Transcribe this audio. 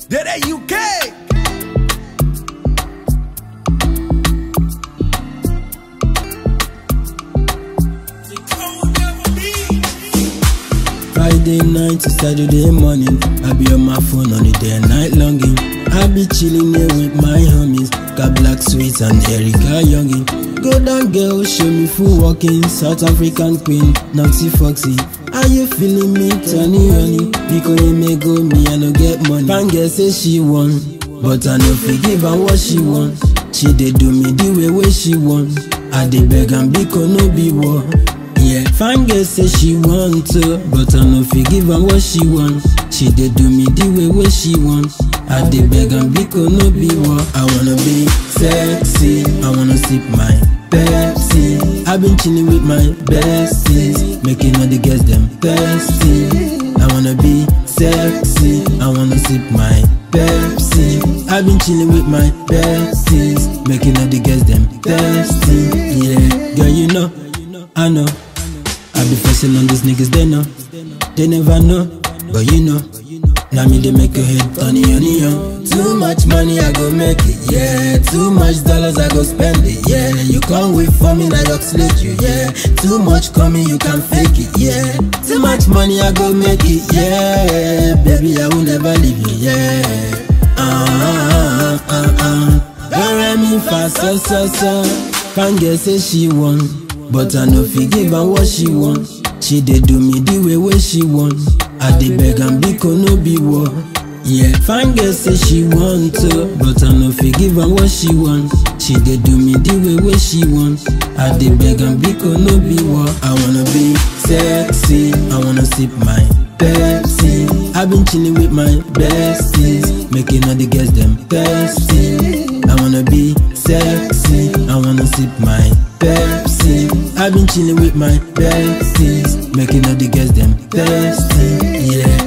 Dere UK. Friday night to Saturday morning, I be on my phone on the day and night longing. I be chilling here with my homies, got Black Sweets and Erica Youngin. Go down girl, show me full walking, South African queen, Nancy Foxy. Are you feeling me, Tony honey? Because you may go me, I no get money. Fan girl say she won, but I no forgive her what she want. She dey do me the way way she want. I dey beg and because no be war. Yeah, fine girl say she want to, but I no fit give her what she want. She dey do me the way way she want. I dey beg and because no be what I wanna be sexy. I wanna sip my Pepsi. I've been chilling with my besties, making all the girls them thirsty. I wanna be sexy. I wanna sip my Pepsi. I've been chilling with my besties, making all the girls them thirsty. Yeah, girl, you know, I know. I be flexing on these niggas, they know. They never know, but you know. Now me they make your head turny honey on. Too much money I go make it, yeah. Too much dollars I go spend it, yeah. You can't wait for me, I just slit you, yeah. Too much coming, you can fake it, yeah. Too much money I go make it, yeah. Baby, I will never leave you, yeah. Ah, ah, ah, ah. Don't let me fast, so, so, so. Can't get say she won, but I no fit give her what she want. She dey do me the way way she want. I dey beg and because no be war. Yeah, fine girl say she want to, but I no fit give her what she want. She dey do me the way way she want. I dey beg and because no be war. I wanna be sexy, I wanna sip my Pepsi. I've been chilling with my besties, making all the girls them thirsty. I wanna be sexy, I wanna sip my Pepsi. I've been chilling with my besties, making all the girls them thirsty. Yeah.